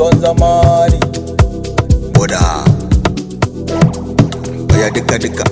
son zamani Boda. Oya duka duka.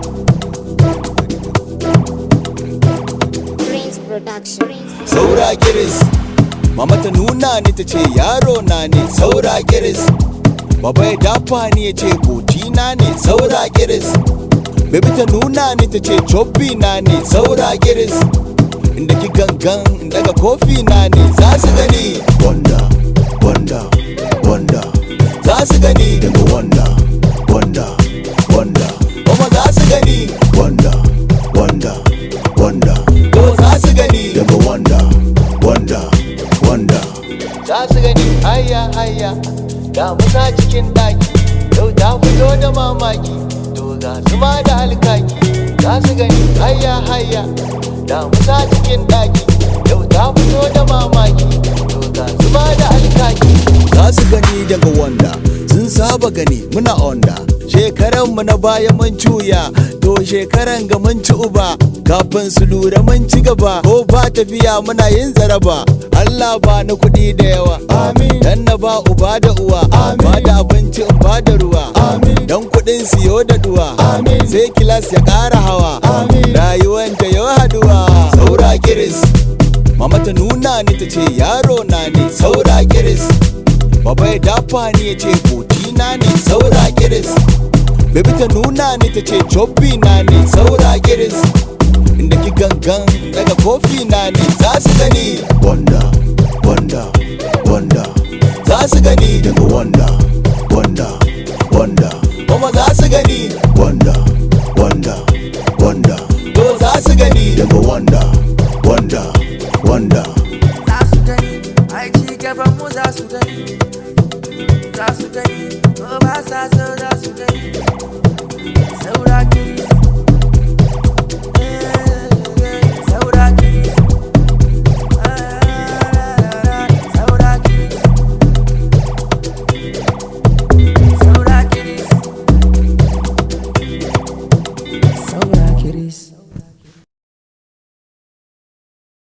Prince Production. saura kiris mama ta nuna ni ta ce yaro na ne saura kiris baba ya dafa ni ya ce na ne saura kiris Baby ta nuna ni ta ce chobby na ne saura kiris inda ki gangan daga kofi na ne za su gani Wanda, wanda, wanda. za su gani Daga wanda, wanda, wanda. kuma za su gani Wanda, wanda, wanda. to za su gani Daga wanda, wanda, wanda. za su gani hayya hayya da musa cikin daki yau ta fito da mamaki to ga su ma da alkaki za su gani hayya hayya da musa cikin daki yau ta fito da mamaki to ga su ma da alkaki za su gani daga wanda sun saba gani muna onda shekaran mu na baya mun cuya to shekaran ga mun ci uba kafin su lura mun ci gaba ko ba tafiya muna yin zaraba Allah ba ni kuɗi da yawa amin dan na ba uba da uwa amin ba da abinci in ba da ruwa amin dan kuɗin siyo da duwa amin sai kilas ya ƙara hawa amin rayuwan ta yau haduwa saura kiris mama ta nuna ni ta ce yaro na ne saura kiris baba ya dafa ni ya ce na ne saura kiris Baby ta nuna ni ta ce chobby na ne saura kiris inda ki gangan daga kofi na ne za su gani Wanda, wanda, wanda. za su gani Daga wanda, wanda, wanda. kuma za su gani Wanda, wanda, wanda. to za su gani Daga wanda, wanda, wanda. za su gani ai ci gaban mu za su gani za su gani ko ba sa so za su gani